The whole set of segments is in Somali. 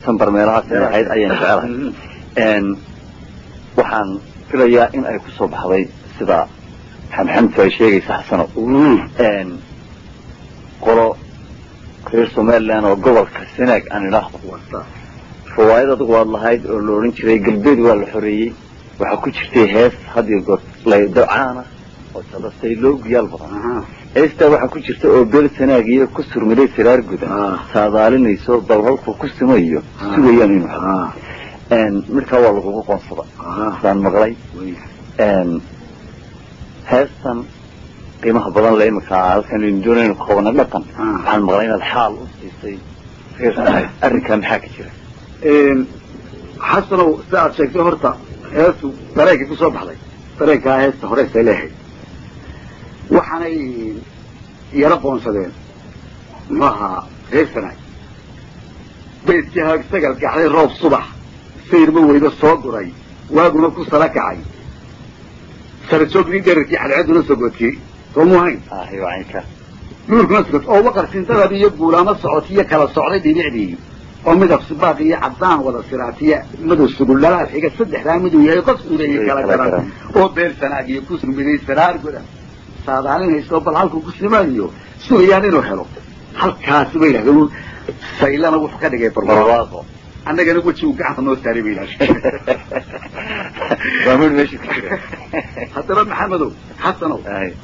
december meelahaas inay ahayd ayaan jecelahay waxaan filayaa in ay kusoo baxday sida xamxamtu ay sheegaysa xasano qolo reer somaliland oo gobolka senaag aan idhaahdo riwaayad adugu waad lahayd oo la odhan jiray galbeed waa la xoreeyey waxaa ku jirtay hees hadiyo goor laydacaana oo sadastay loo guyaal badan heestaa waxaa ku jirta oo beel sanaag iyo ku surmiday siraar gudan saadaalinayso bal halkuu ku simayo sugayaan inuu helo midkaa waa lagugu qoonsada saan maqlay heestan qiimaha badan le imika halkan aynu doonaynu ku qabana dhaqan waxaan maqlay inaad xaal u siisay reer sanaag arrinkaa maxaa ka jira xasanow si aad sheegtay horta heestu dareenkii kusoo baxday dareenkaa heesta horeysay leehayd waxaanay yaro qoonsadeen muxuu ahaa reer sanaag baydkii haag sagal gaxday roob subax sayrma weydo soo guray waaguna ku sala kacay sarajoogdii dherarkii cadceeduna sogoodkii soo mu hayn nuurkuna sogod oo waqar sintadab iyo guulaamo socotiyo kala socday dhibicdii oo midab sibaaq iyo caddaan wada siraatiya madow sugul dhalaal xiga saddexdaa miduu yahay qof uleeyay kala garan oo beel sanaag iyo ku surmiday saraar godan saadaalinayso bal halkuu ku simaayo sugayaan inuu helo halkaasi bay yidhahdeen saylana wuxuu ka dhigay barwaaqo annagana wejigu gacanta noo saaray bay yidhahdeen waa mid meesha ku jira haddaba maxamedow xasanow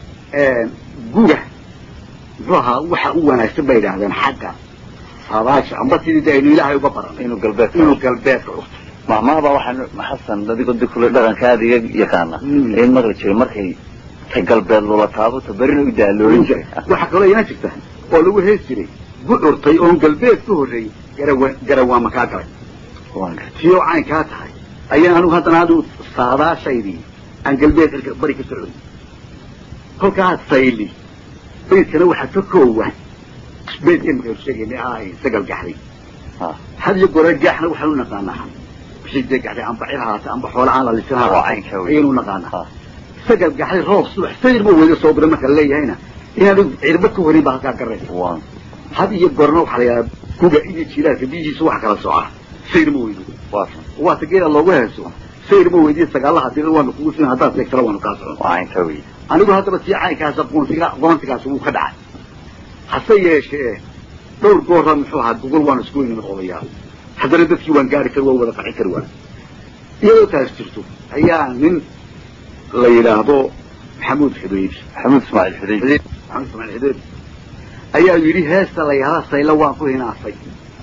guga muxuu ahaa waxa u wanaagsan bay yidhaahdeen xagga saadaasha amba sidii de aynu ilaahay uga baranay inuu galbeedka inuu galbeedka urto mahmaaba waxaan xasan adigoo di kule dhaqanka aada iga yaqaana in maqli jiray markay ta galbeed loola taabo ta berina u daaloorin jiray waxaa kaloo ina jirta oo lagu hees jiray bucurtay oon galbeed ka horreeyey garawa garawaama kaa galay tii oo caynkaa tahay ayaan anigu haddana adu saadaashaydii aan galbeed irka bari ka socday kolkaa sayli baydkana waxaa ka koowa baydkan maka sheegayna ahay sagal gaxday had iyo gore gaaxna waxaan u naqaanaa wixii dee gaxday amba cir haata amba xoola aan la lisin waa caynkaa wey ayaynu naqaanaa sagal gaxday roob subax sayr ma weydo soo bira marka leeyahayna inaanu cirba ka horin baa halkaa garaysa had iyo gorna waxaa la yidhaha guga iyo jilaarka biyihiisu wax kala socaa sayr ma weydo waata geela loogu heeso sayr ma weydiyo sagaalaha dira waanu kugu sin haddaad seegtana waanu kaa socon waa caynkaa wey anigu haddaba tii caynkaasa qoontiga qoontigaas wuu ka dhacay hase yeeshee dhowr goora muxuu ahaa gogol waan isku weynimid odayaal haddana dadkii waan gaari kari waa wada qaci kari waan iyadoo taas jirto ayaa nin la yidhaahdo maxamuud xudayr maxamuud ismaaciil xudayr maxamuud ismaaciil xudayr ayaa yidhi heesta la yidhahda sayla waan ku hinaasay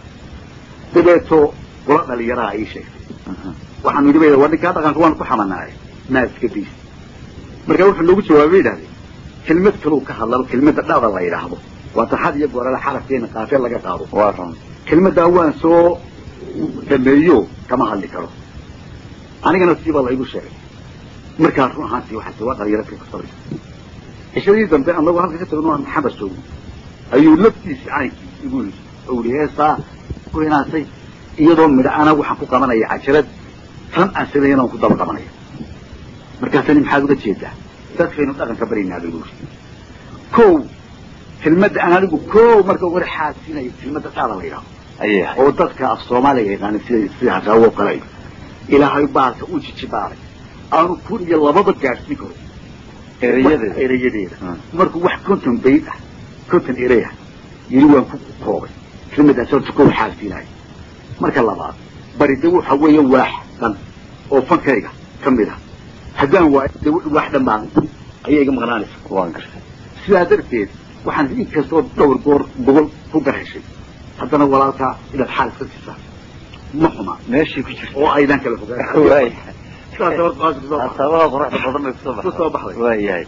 dabeeto kula dhalinyaraha ii sheegtay waxaanu yidhi bay waa ninkaa dhaqanka waan ku xamanaay maa iska diis markaa wuxuu noogu jawaabay yidhahdeen kelmad kaluu ka hadlaba kelmadda dhada la yidhaahdo waa taxad iyo goorale xarafkeena qaafee laga qaado waa run kelmaddaa waan soo dhameeyo kama hadli karo anigana siibaa la igu sheegay markaa run ahaantii waxaase waa dhalinyaro kay ku sabraysa cishadii dambe anagoo halka ka tagno aan maxamed joogno ayuu laftiisi caynkii igu yidhi oo yihi heestaa ku hinaasay iyadoo midha ana waxaan ku qabanaya cajarad tan aan sameeyana waan ku daba qabanaya markaasani maxaad uga jeedaa dadkaynu dhaqanka baryaynaa bay yidhi kow kelmadda aan anigu kow marka ugu hore xaasinayo kelmadda dhaada la yidhahdo ayay ahayd oo dadka af soomaaliga yaqaana sida sida hasaawo kale iyo ilaahay baalka u jijibaalay aanu kun iyo lababa gaadhsiin karo erayadeeda erayadeeda markuu wax konton bayd ah konton erey ah yidhi waan ku koobay kelmaddaas horta kow xaasinayo marka labaad baride waxa weeye waax dhan oo fankayga ka mid ah haddaan waayo de waax dhan baan ayay iga maqnaanaysa waan gartay sidaa darteed waxaan inkastoo dhowr goor gobol ku garheshay haddana walaalkaa inaad xaal iska siisaa ma xuma meeshii ku jirta oo aydan kala fogaan waay sidaas horta waa kusoo baxday. asaabaha quruxda badan bay kusoo baxday Kusoo baxday. waayahay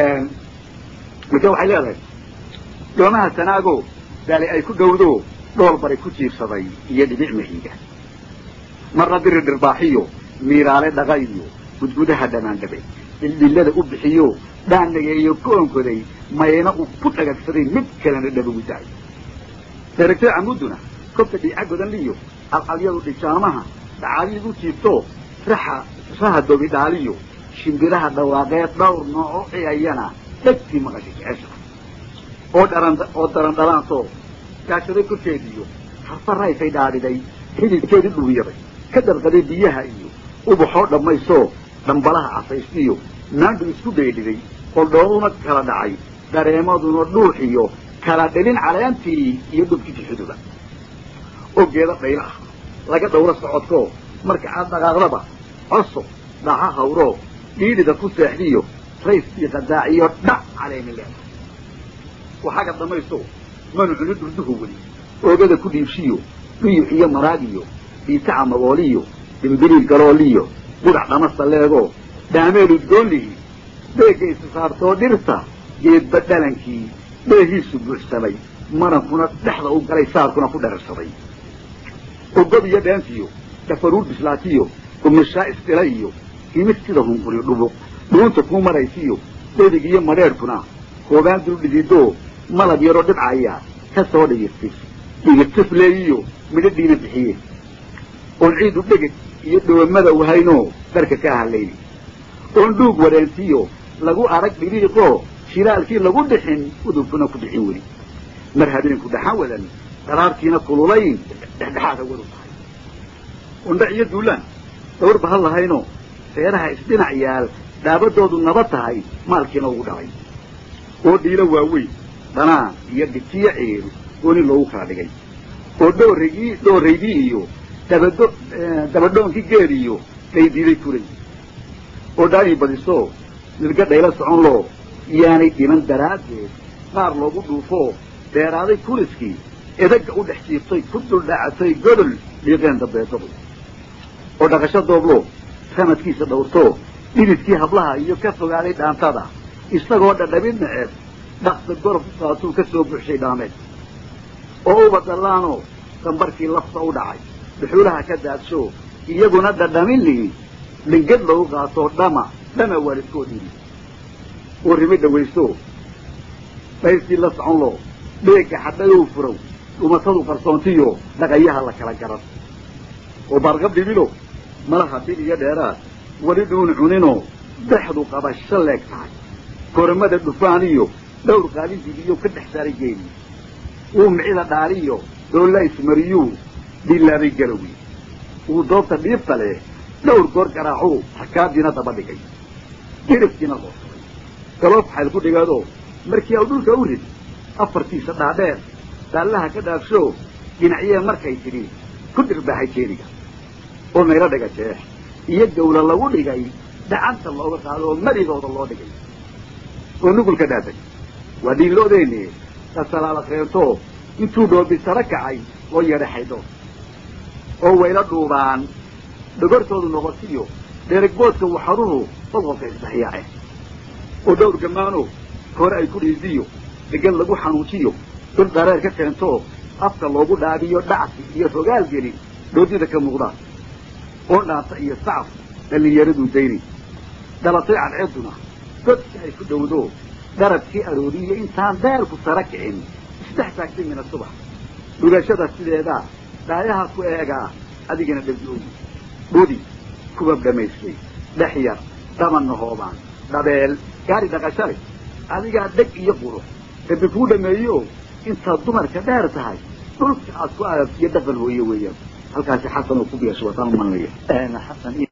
marka waxay leedahay doomaha sanaago daali ay ku dhowdo dhool baray ku jiibsaday iyo dhibic mahiiga marna diri dhirbaaxiyo miiraale dhaqa iyo gudgudaha dhanaandhabe dhildhillada u bixiyo dhaannageeyo ku onkoday mayna uu ku dhagagsaday mid kalena dhabagu daay daragtay camudduna kobta dhiica godan liyo alcalyadu dhijaamaha dhacaaliigu jiibto raxa raha dobi dhaaliyo shimbiraha dhawaaqeed dhowr nooco ciyayana dhegtii maqashay jecesha oo dharan oo daran dhalaanto gaashaday korkeediyo harfa rayfay dhaadhiday xididkeedii dhubiyaday ka darqaday biyaha iyo ubaxoo dhammaysoo dhambalaha casaystiyo naandhu isku dhaydhiday qoldhooduna kala dhacay dareemaduna dhuuxiyo kala dhelin caleentii iyo dhubkii xuduba oo geeda dhaylo ah laga dhowro socodkoo marka aad dhaqaaqdaba coso dhaca hawroo dhiidhida ku seexdiyo rays iyo qadaaciyo dhac caleemi leeda waxaga dhammaysto manu cuni dhurduhu weli oogada ku dhiibshiyo dhuyux iyo maraagiyo dhiitaca magooliyo dimbiliil galooliyo budac dhamasta leegoo dhaameel udgoonlihi beegga isa saartoo dhirta geedba dhalankii dheehiisu buuxsamay marankuna dhexda u galay saarkuna ku dherarsaday ogob iyo dheentiyo dhafaruur bislaatiyo umishaa isdhila iyo himid sida hunquriyo dhubuq dhuunta kuu maraysiyo dhedig iyo madheedhkuna koobaan dul dhididoo malab yaroo dhibcaya ka soo dhigirtif dhigirtifleeyiyo midho dhiina bixiye oon ciidu dheged iyo dhoomada wahaynoo darka ka hadlayni oon dhuug wareentiyo lagu arag dhiriiqoo shiraalkii lagu dhixin udubkuna ku dhixin weli mar habeenku dhaxan wadan daraartiina kululayn dhexdhexaada wadu tahay undha iyo duulaan dhawrba ha lahaynoo seeraha isdhinac yaal dhaabadoodu naba tahay maalkiina ugu dhalay oo dhiilo waaweyn dhanaan iyo dhitiyo ceeru gooni loogu kala dhigay oo dhooragii dhooraydii iyo dabado dabadhoonkii geed iyo dhaydiiday kulay oo dhaanii badisoo nilga dhaylo socon loo iyaanay dhiman daraaddeed qaar loogu dhuufoo dheeraaday kuliskii edagga u dhex jiibtay ku duldhacatay godol dhiiqeen dambeedadu oo dhaqasho dooblo sanadkiisa dhowrtoo dhididkii hablaha iyo ka fogaaday dhaantada isagoo dhadhabid naceeb dhaqsa gorof u qaatuu ka soo buuxshay dhaameed oo uba dallaanoo dambarkii lafta u dhacay dhuxuulaha ka daadsho iyaguna dhadhamin lihi dhingad lagu qaatoo dhama dhama waalidkood yidhi oo rimi dhawaysto dhaystii la socon loo dheegga xadhayow furow dhumatadu qarsoontiyo dhaqayaha la kala garan oo baarqab dhibilo malaha bil iyo dheeraad weli dhuun cuninoo dexdu qabasho leeg tahay koramada dhufaaniyo dhowr qaalindigiyo ka dhex saaray geeli uu micida dhaariyo doolla ismariyuu dhilaabay garawi uu doobta dhiibta leh dhowr goor garaacuu xakaadiina daba dhigay dhiribkiina loosuray galoob xayl ku dhigaadoo markii au dhulka u rid afartiisa dhaadheer daallaha ka dhaafsho dhinacyee markay tidhi ku dhirbaaxay jeeniga oo maylo dhiga jeex iyo gawla lagu dhigay dhacanta looga qaado oo marigooda loo dhigay oo nugulka dhaatay waa dhiinloodeeni kasalaala keento intuu dhoobi saro kacay oo yeedhaxaydho oo wayla dhuubaan dhogortoodu noqotiyo dheregboodka waxaruhu qodqolka isdhexyaace oo dhowr gammaano hore ay ku dhiidiyo degan lagu xanuujiyo dhul dareer ka keento afka loogu dhaabiyo dhacsi iyo rogaal gelin dhoodida ka muuqdaan oo dhaanta iyo sacaf dhallinyaraduu dayni dhalatay cadceedduna godki ay ku dhowdo dharabkii arooriyo intaan deelku sara kicin isdhex taagtay mina subax dhugashada sideedaa dhaayaha ku eegaa adigana dhabdoogi dhudi kubab dhammaystay dhex yar dhabanna hoobaan dhabeel gaari dhaqasha leh adigaa dheg iyo qurux rabbi kuu dhameeyo intaad dumarka dheer tahay dhulka aad ku aadabtiyo dhaqan hooye weeyaan halkaasi xasan oo ku biyaasho wataan umanaya xasan